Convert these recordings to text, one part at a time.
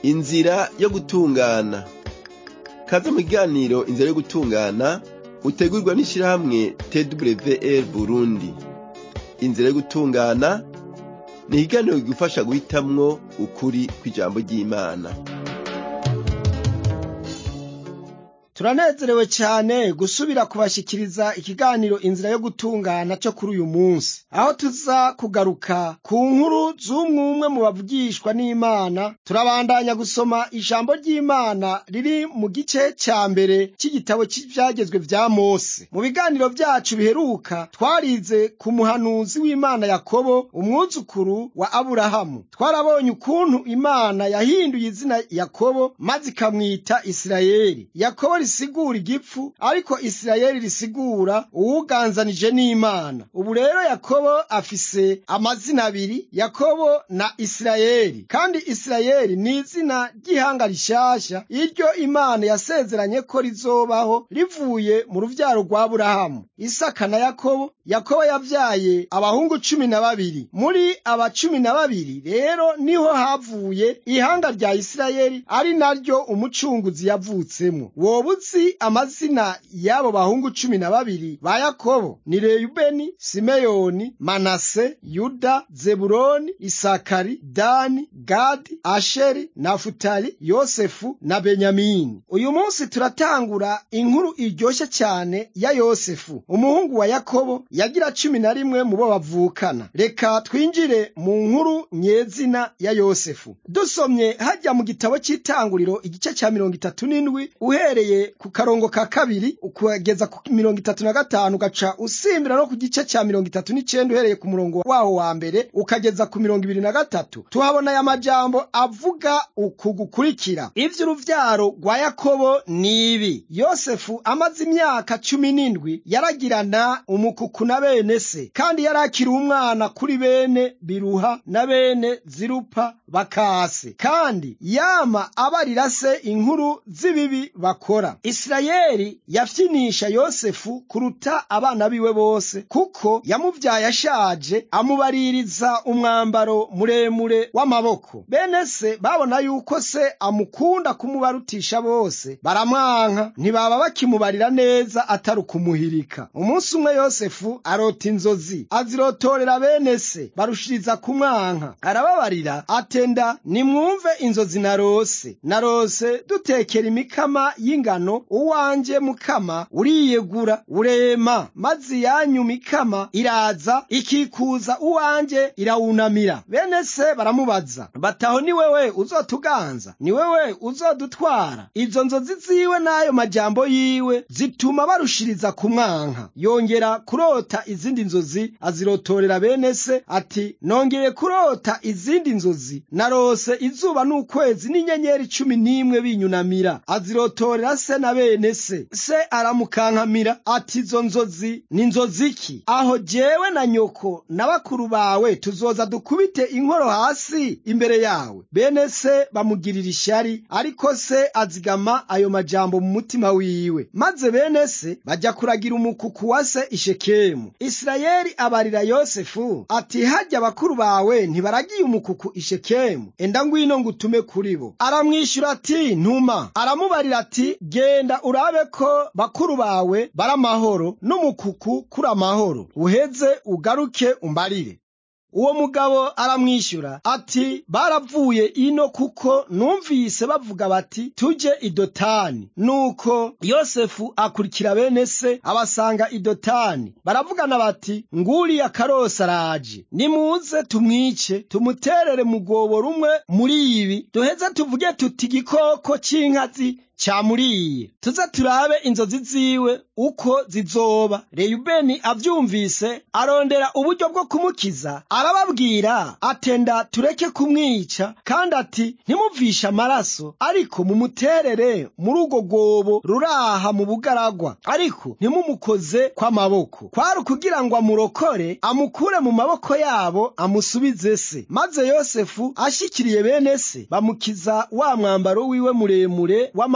inzira yo gutungana kaze mu kiganiro inzira yo gutungana utegurwa n'ishirahamwe twr burundi inzira yo gutungana ni ikiganiro kigufasha guhitamwo ukuri kw'ijambo ry'imana turanezerewe cyane gusubira kubashikiriza ikiganiro inzira yo gutungana cyo kuri uyu munsi aho tuza kugaruka ku nkuru z'umwe mu bavugishwa n'imana turabandanya gusoma ijambo ry'imana riri mu gice cya mbere cy'igitabo cy'ibyagezwe vya mose mu biganiro byacu biheruka twarize ku muhanuzi w'imana yakobo umwuzukuru wa aburahamu twarabonye ukuntu imana yahinduye izina yakobo maze ikamwita isirayeli yakobo risigura igipfu ariko isirayeli risigura uwuganzanije n'imana ubu rero yakobo afise amazina abiri yakobo na isirayeli kandi isirayeli ni izina ry'ihanga rishasha iryo imana yasezeranye ko rizobaho rivuye mu ruvyaro rwa aburahamu isaka na yakobo yakobo yavyaye abahungu cumi na babiri muri aba cumi na babiri rero niho havuye ihanga rya isirayeli ari naryo umucunguzi yavutsemo woba uzi amazina y'abo bahungu cumi na babiri ba yakobo ni reyubeni simeyoni manase yuda zebuloni isakari dani gadi asheri nafutali yosefu na benyamini uyu munsi turatangura inkuru iryoshye cyane ya yosefu umuhungu wa yakobo yagira cumi na rimwe mu bo bavukana reka twinjire mu nkuru nyezina ya yosefu dusomye hajya mu gitabo cy'itanguriro igice cya mirongo itatu n'indwi uhereye ku karongo ka kabiri ukageza ku mirongo itatu na gatanu ugaca usimbira no ku gice cya mirongo itatu n'icenda uhereye ku murongo waho wa mbere ukageza ku mirongo ibiri na gatatu tuhabona aya majambo avuga uku gukurikira ivy'uruvyaro rwa yakobo ni ibi yosefu amaze imyaka cumi n'indwi yaragirana umukuku na bene se kandi yari akiri umwana kuri bene biruha na bene zirupa bakase kandi yama abarira se inkuru z'ibibi bakora isirayeli yafyinisha yosefu kuruta abana biwe bose kuko yamuvyaye ashaje amubaririza umwambaro muremure w'amaboko bene se babona yuko se amukunda kumubarutisha bose baramwanka ntibaba bakimubarira neza atari ukumuhirika umunsi umwe yosefu arota inzozi azirotorera bene se barushiriza kumwanka arababarira atenda nimwumve inzozi narose narose dutekera imikama y'ingano uwanje mukama uriyegura urema maze iyanyu mikama iraza ikikuza uwanje irawunamira bene se baramubaza bataho ni wewe uzotuganza ni wewe uzodutwara izo nzozi ziwe n'ayo majambo yiwe zituma barushiriza kumwanka yongera kurota izindi nzozi azirotorera bene se ati nongeye kurota izindi nzozi narose izuba n'ukwezi n'inyenyeri cumi n'imwe binyunamira azirotorera se na bene se se aramukankamira ati izo nzozi ni nzozi ki aho jewe na nyoko na bakuru bawe tuzoza dukubite inkoro hasi imbere yawe bene se bamugirira ishyari ariko se azigama ayo majambo mu mutima wiwe maze bene se bajya kuragira umukuku wa se ishekemu isirayeli abarira yosefu ati hajya bakuru bawe ntibaragiye umukuku ishekemu enda ngwino ngutume kuri bo aramwishyura ati ntuma aramubarira ati genda urabe ko bakuru bawe bari amahoro n'umukuku kuri amahoro uheze ugaruke umbarire uwo mugabo aramwishyura ati baravuye ino kuko numvise bavuga bati tujye idotani nuko yosefu akurikira bene se abasanga idotani baravugana bati nguriya karosi araje nimuze tumwice tumuterere mu rwobo rumwe muri ibi duheze tuvuge tuti igikoko cy'inkazi cyamuriye tuze turabe inzozi ziwe uko zizoba reyubeni abyumvise arondera uburyo bwo kumukiza arababwira atenda tureke kumwica kandi ati ntimuvishe amaraso ariko mumuterere muri urwo rwobo ruraha mu bugaragwa ariko ntimumukoze kw'amaboko kwari ukugira ngo amurokore amukure mu maboko yabo amusubize se maze yosefu ashikiriye bene se bamukiza wa mwambaro wiwe muremure w'amaboko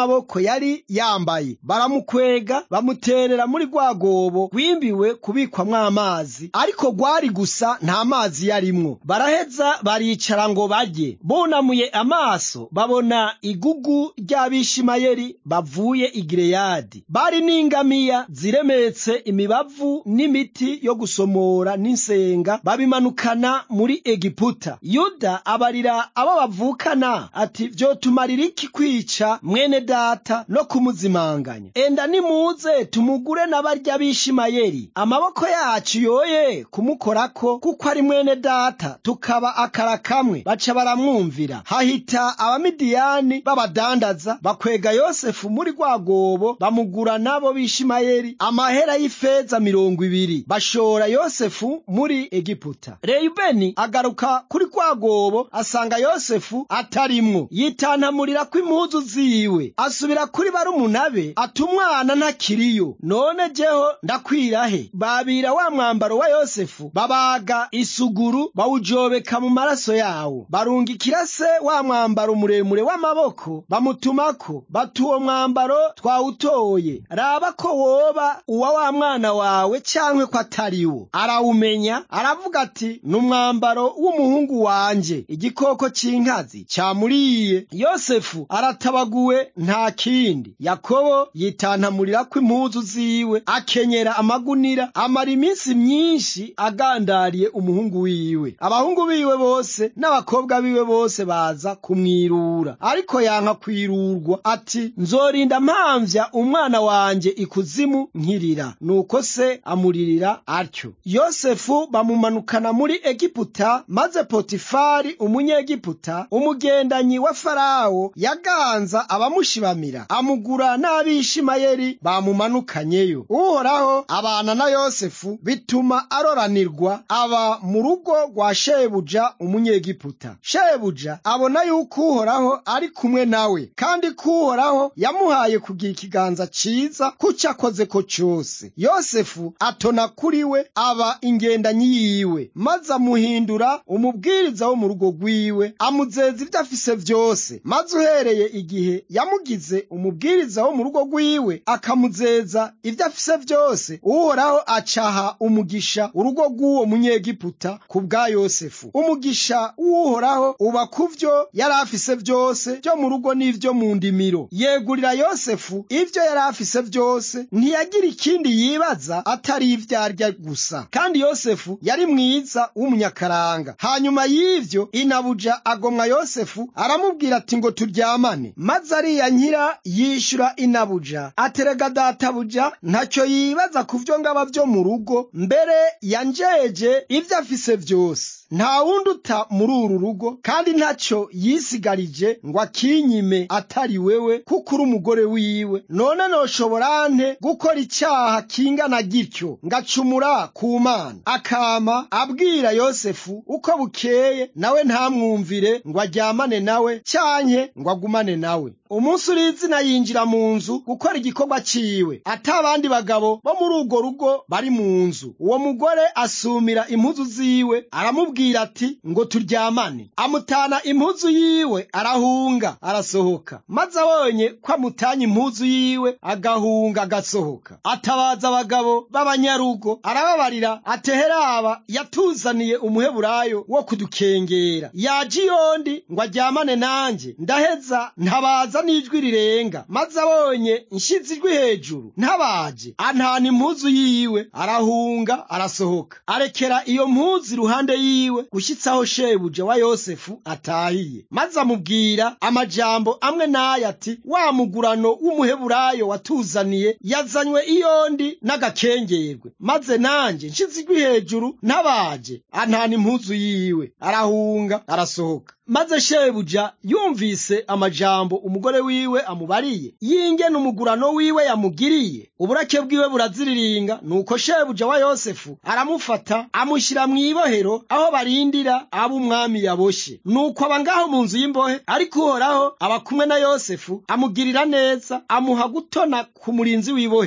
n'amaboko yari yambaye baramukwega bamuterera muri rwa gobo rwimbiwe kubikwamwo amazi ariko rwari gusa nta mazi yarimwo baraheza baricara ngo barye bunamuye amaso babona igugu ry'abishimayeli bavuye i Gileyadi bari n'ingamiya ziremetse imibavu n'imiti yo gusomora n'insenga babimanukana muri Egiputa yuda abarira abo bavukana ati vyotumarira iki kwica mwene data no kumuzimanganya enda nimuze tumugure n'abarya b'ishimayeli amaboko yacu yoye kumukorako kuko ari mwene data tukaba akara kamwe baca baramwumvira hahita abamidiyani b'abadandaza bakwega yosefu muri rwa gobo bamugura nabo b'ishimayeli amahera y'ifeza mirongo ibiri bashora yosefu muri egiputa reyubeni agaruka kuri rwa gobo asanga yosefu atarimwo yitantamurira ko impuzu ziwe asubira kuri barumuna be ati umwana ntakiriyo none jeho ndakwirahe babira wa mwambaro wa yosefu babaga isuguru bawujobeka mu maraso yawo barungikira se wa mwambaro muremure w'amaboko bamutumako bati uwo mwambaro twawutoye raba ko woba uwa wa mwana wawe cankwe ko atariwo arawumenya aravuga ati ni umwambaro w'umuhungu wanje igikoko c'inkazi camuriye yosefu aratabaguwe nta kindi yakobo yitantamurira ko impuzu ziwe akenyera amagunira amara iminsi myinshi agandariye umuhungu wiwe abahungu biwe bose n'abakobwa biwe bose baza kumwirura ariko yanka kwirurwa ati nzorinda mpamvya umwana wanje ikuzimu nkirira nuko se amuririra atyo yosefu bamumanukana muri egiputa maze potifari umunyegiputa umugendanyi wa farawo yaganza abamushibamira amugura n'abishimayeli bamumanukanyeyo uhoraho abana na yosefu bituma aroranirwa aba mu rugo rwa shebuja umunyegiputa shebuja abona yuko uhoraho ari kumwe nawe kandi ko uhoraho yamuhaye kugira ikiganza ciza kuco akoze ko cose yosefu atona kuri we aba ingendanyi yiwe maze amuhindura umubwiriza wo mu rugo rwiwe amuzeza ibyo afise vyose maze uhereye igihe yamugize umubwiriza wo mu rugo rwiwe akamuzeza ibyo afise vyose uhoraho acaha umugisha urugo rw'uwo munyegiputa ku bwa yosefu umugisha w'uhoraho uba ku vyo yari afise vyose vyo mu rugo n'ivyo mu ndimiro yegurira yosefu ivyo yari afise vyose ntiyagira ikindi yibaza atari ivyo arya gusa kandi yosefu yari mwiza w'umunyakaranga hanyuma y'ivyo inabuja agomwa yosefu aramubwira ati ngo turyamane maze ariyankira yishura inabuja aterega databuja ntacyo yibaza ku vyo ngaba vyo mu rugo mbere yanjeje ivyo afise vyose nta wundi uta muri uru rugo kandi ntacyo yisigarije ngo akinyime atari wewe kuko uri umugore wiwe none noshobora nte gukora icyaha kingana gityo ngacumura ku mana akama abwira yosefu uko bukeye nawe ntamwumvire ngo aryamane nawe cyanke ngo agumane nawe umunsi uri izina yinjira mu nzu gukora igikorwa ciwe ata abandi bagabo bo muri urwo rugo bari mu nzu uwo mugore asumira impuzu ziwe aramubwira ati ngo turyamane amutana impuzu yiwe arahunga arasohoka maze abonye ko amutanye impuzu yiwe agahunga agasohoka atabaza abagabo b'abanyarugo arababarira ateheraba yatuzaniye umuheburayo wo kudukengera yaje iyondi ngo aryamane nanjye ndaheza ntabaza n'ijwi rirenga maze abonye nshize ijwi hejuru ntabaje antana impuzu yiwe arahunga arasohoka arekera iyo mpuzu iruhande yiwe gushyitsaho shebuja wa yosefu atahiye maze amubwira amajambo amwe n'aya ati wa mugurano w'umuheburayo watuzaniye yazanywe iyondi n'agakengerwe maze nanjye nshize ijwi hejuru ntabaje antana impuzu yiwe arahunga arasohoka maze shebuja yumvise amajambo umugore wiwe amubariye yingene umugurano wiwe yamugiriye uburake bwiwe buraziriringa nuko shebuja wa yosefu aramufata amushyira mu ibohero aho barindira abo umwami yaboshe nuko aba ngaho mu nzu y'imbohe ariko uhoraho aba kumwe na yosefu amugirira neza amuha gutona ku murinzi w'ibohero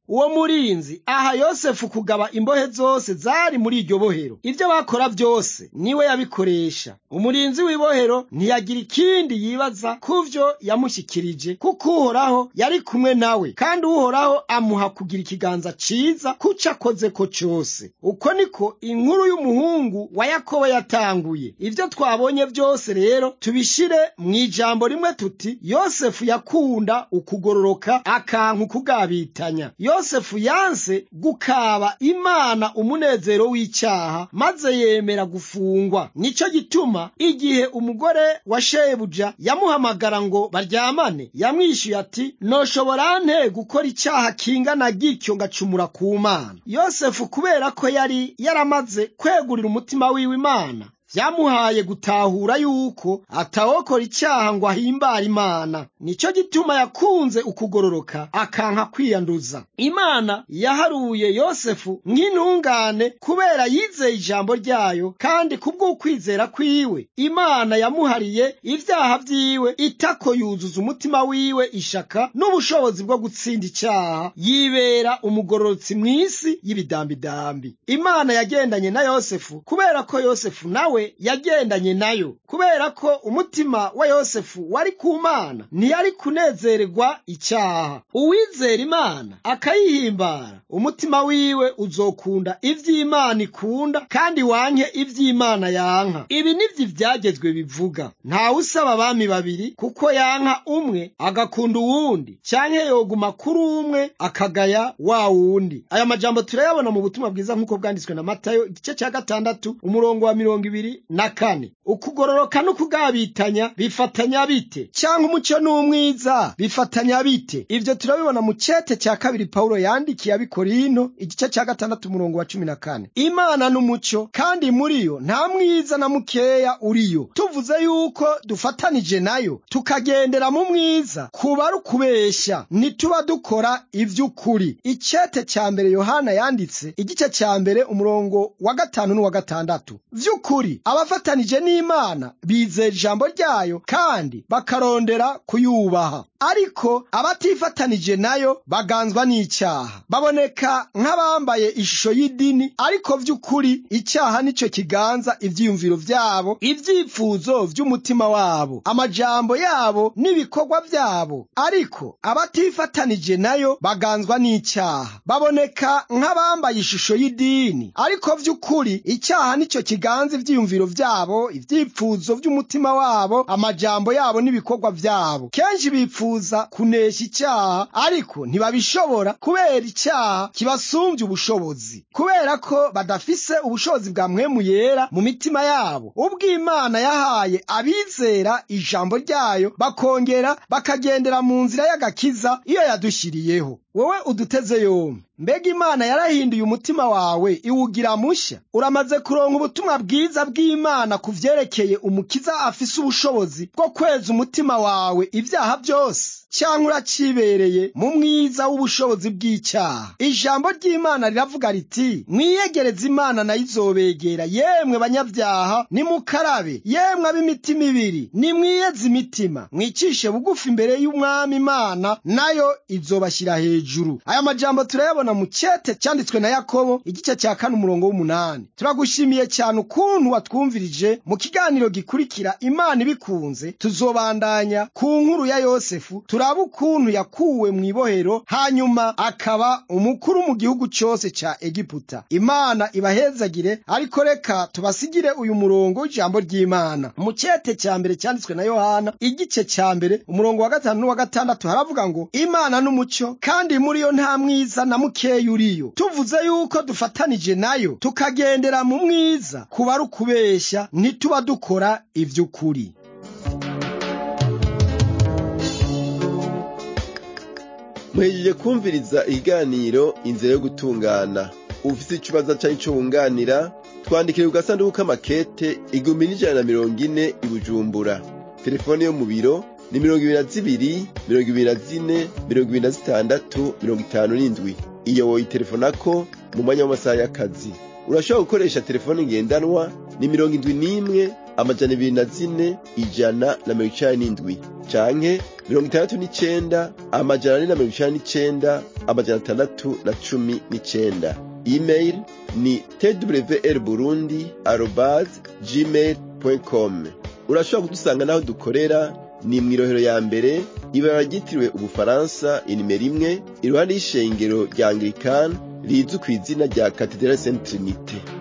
uwo murinzi aha yosefu kugaba imbohe zose zari muri iryo bohero ibyo bakora byose niwe yabikoresha umurinzi w'ibohero ntiyagira ikindi yibaza kuvyo yamushyikirije kuko uhoraho yari kumwe nawe kandi uhoraho amuha kugira ikiganza ciza kuco akoze ko cyose uko niko inkuru y'umuhungu wa yakobo yatanguye ibyo twabonye byose rero tubishire mu ijambo rimwe tuti yosefu yakunda ukugororoka akanka ukugabitanya yosefu yanse gukaba imana umunezero w'icyaha maze yemera gufungwa nicyo gituma igihe umugore wa shebuja yamuhamagara ngo baryamane yamwishyuye ati noshobora nte gukora icyaha kingana gityo ngacumura ku mana yosefu kubera ko yari yaramaze kwegurira umutima wiwe imana vyamuhaye gutahura yuko atawokora icyaha ngo ahimbare imana nicyo gituma yakunze ukugororoka akanka kwiyanduza imana yaharuye yosefu nk'intungane kubera yizeye ijambo ryayo kandi kubw'ukwizera kwiwe imana yamuhariye ibyaha vyiwe itako yuzuza umutima wiwe ishaka n'ubushobozi bwo gutsinda icyaha yibera umugororotsi mw'isi y'ibidambidambi imana yagendanye na yosefu kubera ko yosefu nawe yagendanye nayo kubera ko umutima wa yosefu wari ku mana ntiyari kunezererwa icyaha uwizera imana akayihimbara umutima wiwe uzokunda ivy'imana ikunda kandi wanke ivy'imana yanka ibi nivyo ivyagezwe bivuga ntawe usaba abami babiri kuko yanka umwe agakunda uwundi canke yoguma kuri umwe akagaya wa wundi aya majambo turayabona mu butumwa bwiza nk'uko bwanditswe na matayo igice cya gatandatu umurongo wa mirongo ibiri na kane ukugororoka n'ukugabitanya bifatanya bite cyangwa umucyo n'umwiza bifatanya bite ibyo turabibona mu cete cya kabiri pawulo yandikiye abikorino igice cya gatandatu umurongo wa cumi na kane imana n'umucyo kandi muri yo nta mwiza na mukeya uriyo tuvuze yuko dufatanije nayo tukagendera mu mwiza kuba ari ukubeshya ntituba dukora iby'ukuri icete cya mbere yohana yanditse igice cya mbere umurongo wa gatanu n'uwa gatandatu by'ukuri abafatanije n'imana bizera ijambo ryayo kandi bakarondera kuyubaha ariko abatifatanije nayo baganzwa n'icyaha baboneka nk'abambaye ishusho y'idini ariko by'ukuri icyaha nicyo kiganza ibyiyumviro byabo ibyifuzo by'umutima wabo amajambo yabo n'ibikorwa byabo ariko abatifatanije nayo baganzwa n'icyaha baboneka nk'abambaye ishusho y'idini ariko by'ukuri icyaha nicyo kiganza ibyiyumviro byabo ibyifuzo by'umutima wabo amajambo yabo n'ibikorwa byabo kenshi bifuza kunesha icyaha ariko ntibabishobora kubera icyaha kibasumbye ubushobozi kubera ko badafise ubushobozi bwa mwemu yera mu mitima yabo ubwo imana yahaye abizera ijambo ryayo bakongera bakagendera mu nzira y'agakiza iyo yadushyiriyeho wowe uduteze yombi mbega imana yarahinduye umutima wawe iwugira mushya uramaze kuronka ubutumwa bwiza bw'imana ku vyerekeye umukiza afise ubushobozi bwo kweza umutima wawe ibyaha byose cyangwa uracibereye mu mwiza w'ubushobozi bw'icyaha ijambo ry'imana riravuga riti mwiyegereze imana nayo izobegera yemwe banyabyaha nimukarabe yemwe ab'imitima ibiri nimwiyeze imitima mwicishe bugufi imbere y'umwami imana nayo izobashyira hejuru aya majambo turayabona mu cyete cyanditswe na yakobo igice cya kane umurongo w'umunani turagushimiye cyane ukuntu watwumvirije mu kiganiro gikurikira imana ibikunze tuzobandanya ku nkuru ya yosefu turabe ukuntu yakuwe mu ibohero hanyuma akaba umukuru mu gihugu cyose cya egiputa imana ibahezagire ariko reka tubasigire uyu murongo w'ijambo ry'imana mu cyete cya mbere cyanditswe na yohana igice cya mbere umurongo wa gatanu n'uwa gatandatu haravuga ngo imana n'umucyo kandi muri yo nta mwiza na mukeya uriyo tuvuze yuko dufatanije nayo tukagendera mu mwiza kuba ari ukubeshya ntituba dukora iby'ukuri muhejeje kumviriza ikiganiro inzira yo gutungana ufite ikibazo cyari cyo wunganira twandikire ku gasanduku k'amakete igihumbi n'ijana na mirongo ine i bujumbura telefone yo mu biro ni mirongo ibiri na zibiri mirongo ibiri na zine mirongo ibiri na zitandatu mirongo itanu n'indwi iyo woyitelefonako mu mwanya w'amasaha y'akazi urashobora gukoresha telefone ngendanwa ni mirongo indwi n'imwe amajana ibiri na zine ijana na mirongo icenda n'indwi canke mirongo itandatu n'icenda amajana ane na mirongo icenda n'icenda amajana atandatu na cumi n'icenda email ni twr burundi arobase gmail com urashobora kudusanga n'aho dukorera ni mw'irohero ya mbere ibara ryitiriwe ubufaransa inimero imwe iruhande y'ishengero rya anglikani rizwi ku izina rya katedrali saint trinite